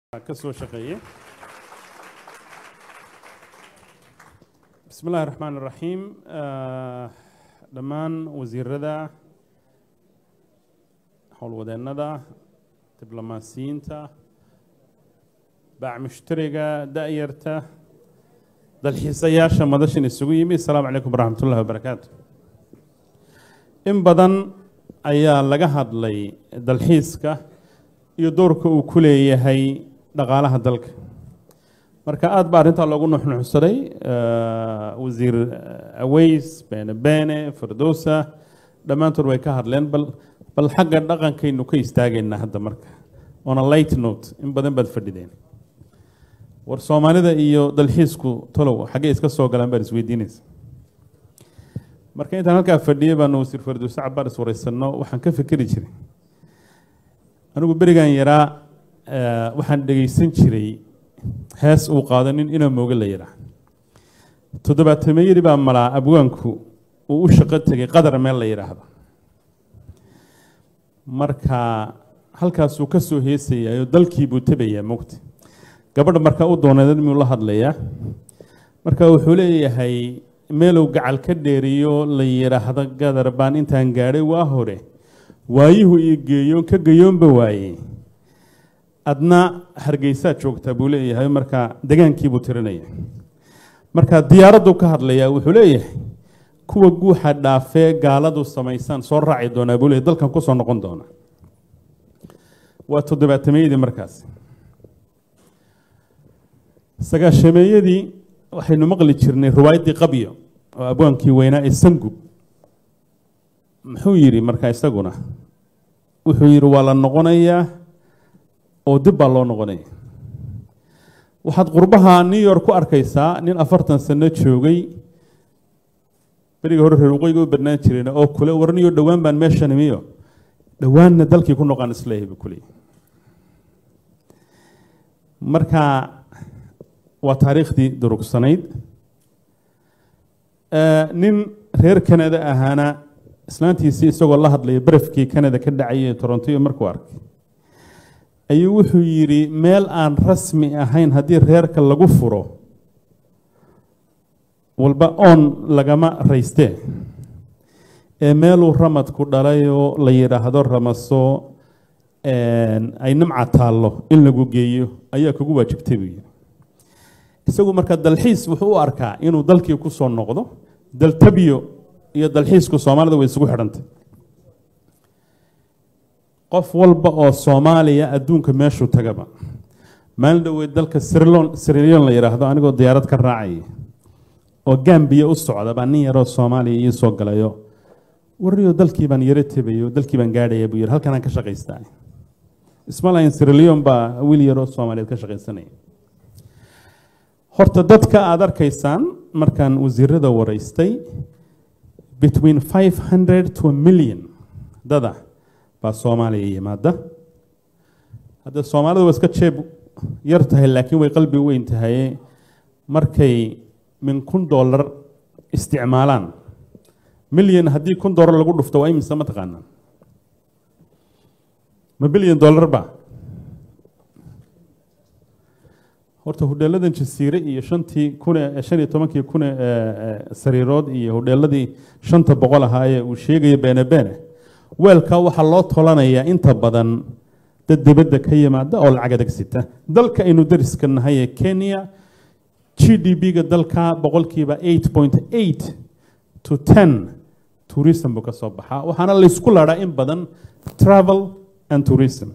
ka soo shaqeeyey bismi illaahi raxmaan iraxiim dhammaan wasiirada howlwadeennada diblomaasiyiinta baac mushtariga da-yarta dalxiisayaasha madashan isugu yimi asalaamu calaykum waraxmat ullahi wabarakaatu in badan ayaa laga hadlay dalxiiska iyo doorka uu ku leeyahay dhaqaalaha dalka marka aada ba arrintaa loogu nuxnuxsaday wasiir aweys bene bene firdowsa dhammaantood way ka hadleen bal bal xagga dhaqankaynu ka istaagaynaa hadda marka on a light note in badan baad fadhideen war soomaalida iyo dalxiisku tolow xaggee iska soo galaan baad isweydiinaysa marka intaan halkaa fadhiyay baanu wasiir firdowse cabaar iswareysanno waxaan ka fikeri jiray anigu berigan yaraa waxaan dhegaysan jiray hees uu qaado nin inaa mooge la yidhaah toddobaatameyadii baa malaa abwaanku uu u shaqo tegay qadar meel la yidhaahdo marka halkaasuu ka soo heesayayo dalkii buu tebayaa mogta gabadha markaa u dooneed miyuu la hadlayaa marka wuxuu leeyahay meelow gacal ka dheeriyo la yidhaahdo gadar baan intaan gaadhay waa hore waayuhu iyo geeyoon ka geyoonba waaye adna hargeysaad joogtaa buu leeyahay markaa degaankiibuu tirinaya marka diyaaraddu ka hadlayaa wuxuu leeyahay kuwa guuxa dhaafee gaaladu samaysaan soo raaci doonaa buu leeyahy dalkan kusoo noqon doona waa toddobaatameyadii markaas sagaashameeyadii waxaynu maqli jirnay riwaayaddii qabyo oo abwaankii weynaa ee sangub muxuu yidhi markaa isaguna wuxuu yidhi waa la noqonayaa oo dib baa loo noqonaya waxaad qurbaha new york ku arkaysaa nin afartan sano joogay beriga hore reer waqooyiga u badnaan jireen oo kule warniyo dhowaan baan meeshan imiyo dhowaanna dalkii ku noqon isleeyahay buu kuleeyahy marka waa taariikhdii durugsanayd nin reer canada ahaana islaantiisii isagoo la hadlaya barafkii canada ka dhacayay torontoyo markuu arkay ayuu wuxuu yidhi meel aan rasmi ahayn haddii reerka lagu furo walba oon lagama raystee ee meeluu ramadku dhalayoo la yidhaahdo ramaso ay nimca taallo in lagu geeyo ayaa kugu waajibtay buu yidhi isagu marka dalxiis wuxuu u arkaa inuu dalkii ku soo noqdo daltabyo iyo dalxiisku soomaalida way isugu xidhantay qof walba oo soomaaliya adduunka meeshuu tagaba maalin dhoweed dalka sirilion la yidhaahdo anigoo diyaarad ka raacaya oo gambiya u socda baa nin yaroo soomaaliya ii soo galayo warriyo dalkii baan yaro tebayo dalkii baan gaadhaya buu yidhi halkanaan ka shaqaystaa ismalayn sirilion baa wiil yaroo soomaaliyeed ka shaqaysanaya horta dadka aada arkaysaan markaan wasiirada waraystay between five hundred to a million dada baa soomaaliya yimaada hadda soomaalida waa iska jeeb yar tahay laakiin way qalbi weyn tahay markay min kun dollar isticmaalaan milyan haddii kun dollar lagu dhufto waa imise ma taqaanaan ma bilyan dollar ba horta hodheeladan jasiire iyo shantii kune shan iyo tobankii kune sariirood iyo hodheeladii shanta boqol ahaa ee uu sheegayo beene beene weelkaa waxaa loo tolanayaa inta badan dad dibadda ka yimaada oo lacag adag sita dalka aynu dariska nahay ee kenya g d b-ga dalka boqolkiiba eight point eight to ten tourism buu ka soo baxaa waxaana laysku ladhaa in badan travel and tourism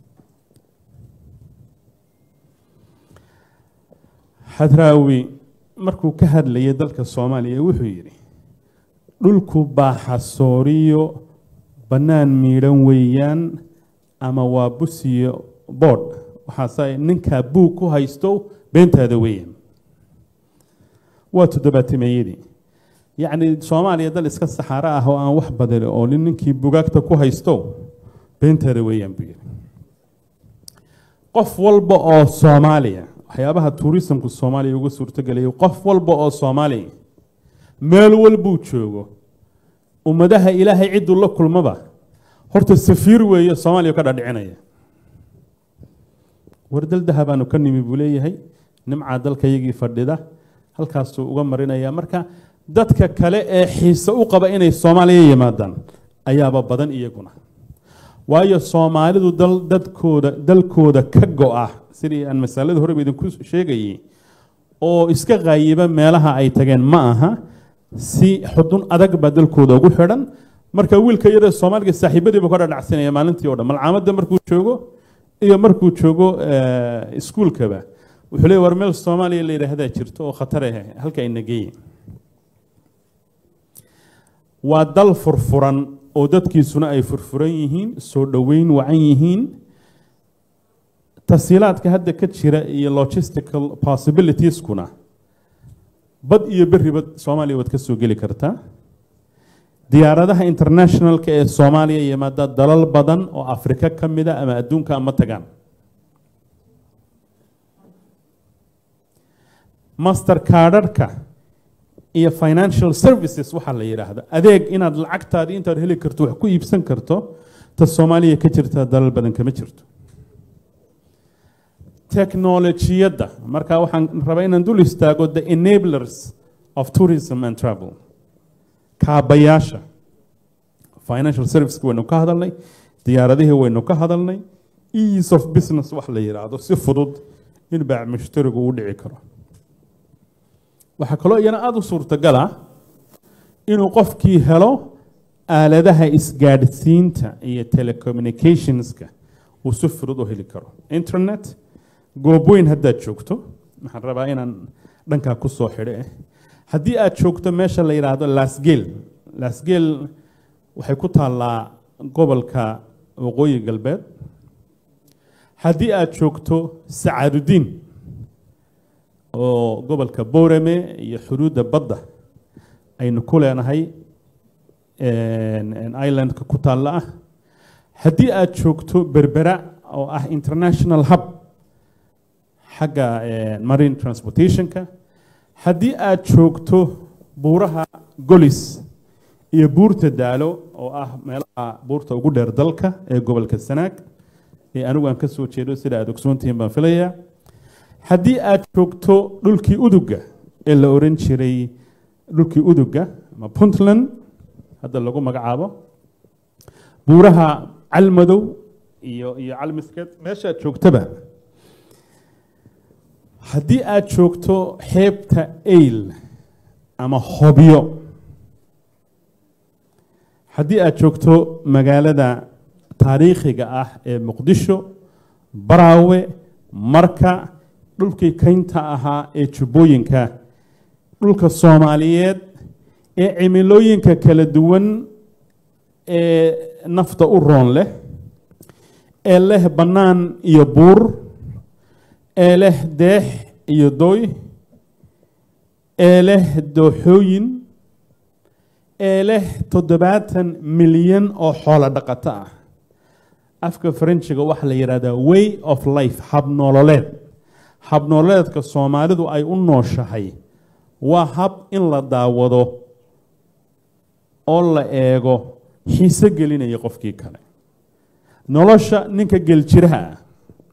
hadraawi markuu ka hadlayay dalka soomaaliya wuxuu yidhi dhulku baaxasooriyo bannaan miidhan weeyaan ama waa busiyo boodh waxaase ninkaa buug ku haysto beentaada weeyaan waa toddobaatimeyadii yacni soomaaliya dal iska saxaaro ah oo aan wax badali oo nin ninkii bugaagta ku haysto beentaada weeyaan buu yidhi qof walba oo soomaaliya waxyaabaha tuurisamku soomaaliya uga suurtogelayay qof walba oo soomaaliya meel walbuu joogo ummadaha ilaahay cidduu la kulmaba horta safiir weeye soomaaliya ka dhadhicinaya war dal dahabaanu ka nimi buu leeyahay nimcaa dalkayagii fadhida halkaasuu uga marinaya marka dadka kale ee xiise u qaba inay soomaaliya yimaadaan ayaaba badan iyaguna waayo soomaalidu dal dadkooda dalkooda ka go-a sidii aan masalada horeba idinku sheegayay oo iska qaayiba meelaha ay tageen ma aha si xudun adag baa dalkooda ugu xidhan marka wiilka yaree soomaaliga saaxiibadiiba ka dhadhacsanaya maalintii o dhan malcaamadda markuu joogo iyo markuu joogo iskuulkaba wuxuu leey war meel soomaaliya la yidhaahdaa jirto oo khatar ah halka ina geeye waa dal furfuran oo dadkiisuna ay furfuran yihiin soo dhoweyn wacan yihiin tasiilaadka hadda ka jira iyo logistical possibilitieskuna bad iyo beriba soomaaliya waad ka soo geli kartaa diyaaradaha internationalka ee soomaaliya yimaada dalal badan oo afrika ka mida ama adduunka ama tagaan master kaadharhka iyo financial services waxaa la yidhaahda adeeg inaad lacagtaadii intaad heli karto wax ku iibsan karto ta soomaaliya ka jirta dalal badan kama jirto technolojiyadda marka waxaan rabaa inaan dul istaago the enablers of tourism and travel kaabayaasha financial serviceska waynu ka hadalnay diyaaradihii waynu ka hadalnay ease of business wax la yidhaahdo si fudud in baac mushtarigu u dhici karo waxaa kaloo iyana aada u suurtagala inuu qofkii helo aaladaha isgaadhsiinta iyo telecommunicationska uu si fudud u heli karo internet goobweyn haddaad joogto waxaan rabaa inaan dhankaa ku soo xidho eh haddii aad joogto meesha la yidhaahdo lasgel lasgel waxay ku taallaa gobolka waqooyi galbeed haddii aad joogto sacaadudiin oo gobolka boorame iyo xuduudda badda aynu ku leenahay islandka ku taalla ah haddii aad joogto berbera oo ah international hub xagga marine transportationka haddii aad joogto buuraha golis iyo buurta daalo oo ah meelaha buurta ugu dheer dalka ee gobolka sanaag ee anigu aan ka soo jeedo sida aad ogsoontihiin baan filayaa haddii aad joogto dhulkii uduga ee la oran jiray dhulkii uduga ama puntland hadda lagu magacaabo buuraha calmadow iyo iyo calmiskeed meeshaad joogtaba haddii aad joogto xeebta ayl ama hobyo haddii aad joogto magaalada taariikhiga ah ee muqdisho baraawe marka dhulkii kaynta ahaa ee jubbooyinka dhulka soomaaliyeed ee cimilooyinka kala duwan ee nafta u roon leh ee leh bannaan iyo buur ee leh deex iyo dooy ee leh dooxooyin ee leh toddobaatan milyan oo xoolo dhaqato ah afka faranjiga waxaa la yidhahdaa way of life habnoololeed habnoololeedka soomaalidu ay u nooshahay waa hab in la daawado oo la eego xiise gelinaya qofkii kale nolosha ninka geljiraha ah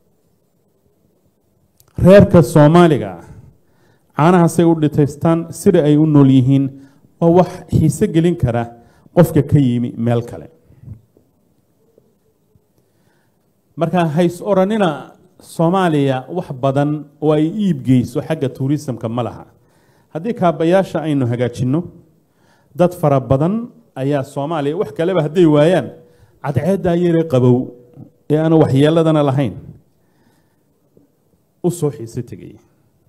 reerka soomaaliga ah caanahaasay u dhitaystaan sida ay u nool yihiin waa wax xiise gelin kara qofka ka yimi meel kale marka hays oranina soomaaliya wax badan oo ay iibgeyso xagga tuurisamka ma laha haddii kaabayaasha aynu hagaajinno dad fara badan ayaa soomaaliya wax kaleba hadday waayaan cadceeddaa yaree qabow ee aanu waxyeeladana lahayn u soo xiise tegaya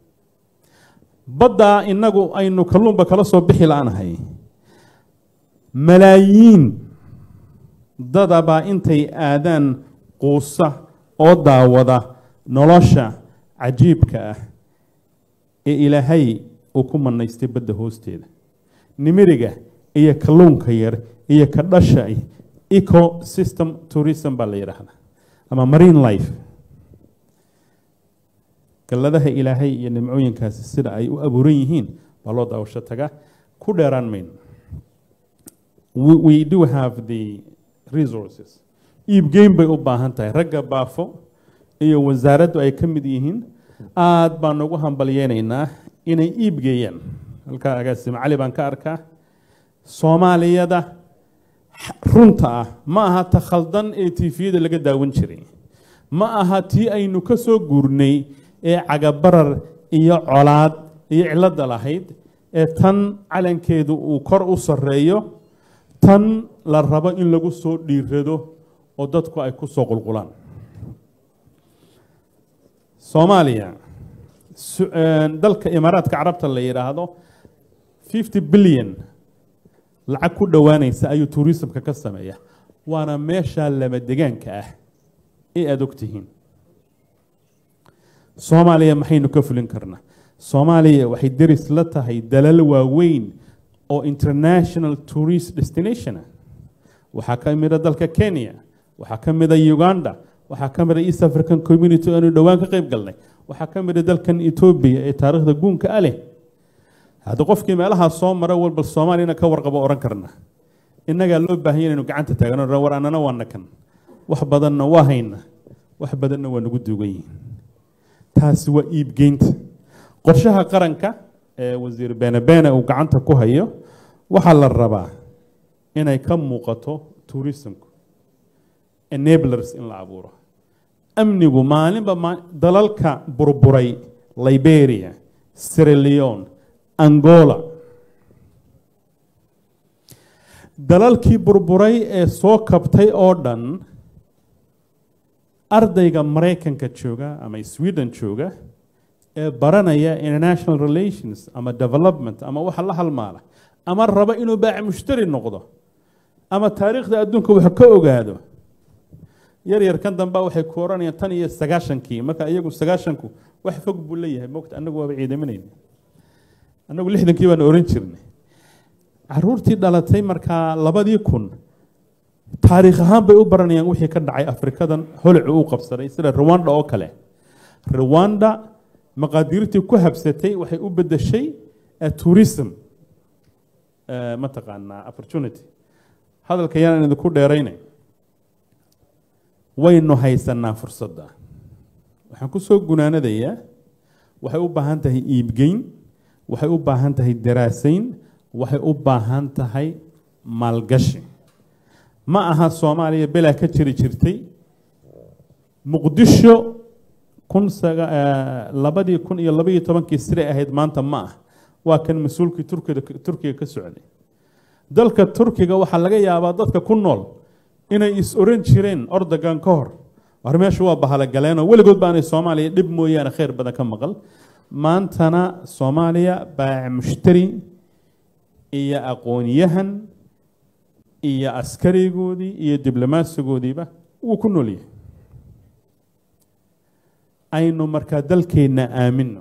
baddaa innagu aynu kalluunba kala soo bixi la-nahay malaayiin dadabaa intay aadaan quusa oo daawada nolosha cajiibka ah ee ilaahay uu ku manaystay badda hoosteeda nimiriga iyo kalluunka yar iyo ka dhasha eco system tourism baa la yidhaahdaa ama marine life galladaha ilaahay iyo nimcooyinkaasi sida ay u abuuran yihiin baa loo daawasho taga ku dheeraan mayno we do have the resources iibgeyn bay u baahan tahay ragga baafo iyo wasaaraddu ay ka mid yihiin aada baan ugu hambalyeynaynaa inay iibgeeyaan halkaa agaasimo cali baan ka arkaa soomaaliyada runta ah ma aha ta khaldan ee tifiyada laga daawan jiray ma aha tii aynu ka soo guurnay ee cagabarar iyo colaad iyo cilada lahayd ee tan calankeedu uu kor u sarreeyo tan la rabo in lagu soo dhiirado oo dadku ay ku soo qulqulaan soomaaliya dalka imaaraadka carabta la yidhaahdo fifty billion lacag ku dhowaanaysa ayuu tuurisimka ka sameeya waana meesha lama degaanka ah ee aada ogtihiin soomaaliya maxaynu ka fulin karnaa soomaaliya waxay deris la tahay dalal waaweyn oo international tourist destination ah waxaa ka mida dalka kenya waxaa ka mida uganda waxaa ka mida east african community aanu dhowaan ka qayb galnay waxaa ka mida dalkan etoobiya ee taariikhda guunka a leh hadda qofkii meelahaa soo mara walba soomaaliyana ka warqabo ohan karna innagaa loo baahanya inaynu gacanta taagno war annana waa nakan wax badanna waa hayna wax badanna waa nagu duugan yihiin taasi waa iibgeynta qorshaha qaranka ee wasiir benebeene uu gacanta ku hayo waxaa la rabaa inay ka muuqato tourismku enablers in la abuuro amnigu maalinba dalalka burburay liberia sierra angola dalalkii burburay ee soo kabtay oo dhan ardayga maraykanka jooga ama sweden jooga ee baranaya international relations ama development ama waxa la halmaala ama raba inuu baaci mushtari noqdo ama taariikhda adduunka wax ka ogaado yar yar kan damba waxay ku oranayaan tan iyo sagaashankii marka iyagu sagaashanku wax fog buu leeyahay mogta annagu waaba ciidaminayna annagu lixdankii baan oran jirnay caruurtii dhalatay markaa labadii kun taariikh ahaan bay u baranayaan wixii ka dhacay afrikadan holicu u qabsaday sida rwanda oo kale rwanda maqaadiirtii ku habsatay waxay u bedeshay tourism mataqaanaa opportunity hadalka yaan idinku dheeraynay waynu haysanaa fursadda waxaan ku soo gunaanadayaa waxay u baahan tahay iibgeyn waxay u baahan tahay daraasayn waxay u baahan tahay maalgashi ma aha soomaaliya belaa ka jiri jirtay muqdisho kun labadii kun iyo labaiyo tobankii siray ahayd maanta ma ah waa kan mas-uulkii turkida turkiga ka socday dalka turkiga waxaa laga yaabaa dadka ku nool inay is oran jireen ordogan ka hor war meesha waa bahalogaleeno weligood baanay soomaaliya dhib mooyaane khayr badan ka maqal maantana soomaaliya baac mushtari iyo aqoonyahan iyo askarigoodii iyo diblomaasigoodiiba wuu ku nool yahay aynu markaa dalkeenna aamino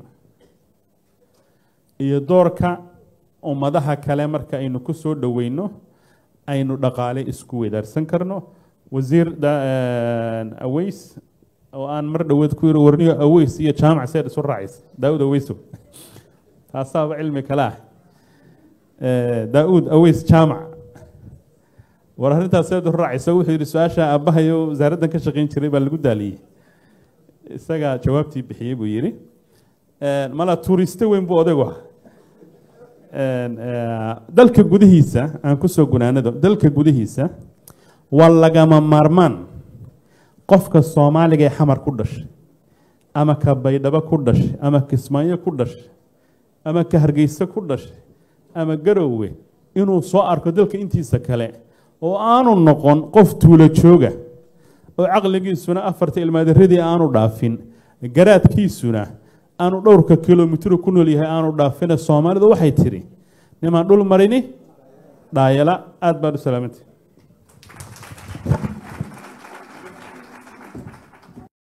iyo doorka ummadaha kale marka aynu ku soo dhoweyno aynu dhaqaale isku wadaarsan karno wasiir aweys oo aan mar dhoweed ku yiri warniyo aweys iyo jaamac seed isu raacaysa daawud aweyso taasaaba cilmi kale ah daawud aweys jaamac war arrintaas seed isu raacaysa wuxuu yidhi su-aasha aabbahayo wasaaraddan ka shaqayn jiray baa lagu daaliyey isagaa jawaabtii bixiyey buu yidhi mala tuuriste weyn buu odaygu ah dalka gudihiisa aan ku soo gunaanado dalka gudihiisa waa lagama maarmaan qofka soomaaliga ee xamar ku dhashay ama ka baydhabo ku dhashay ama kismaayo ku dhashay ama ka hargeysa ku dhashay ama garowe inuu soo arko dalka intiisa kale oo aanu noqon qof tuulo jooga oo caqligiisuna afarta ilmaadaradii aanu dhaafin garaadkiisuna aanu dhowrka kilomitr ku nool yahay aanu dhaafina soomaalidu waxay tidhi nimaan dhul marini dhaayala aada baad u salaamantay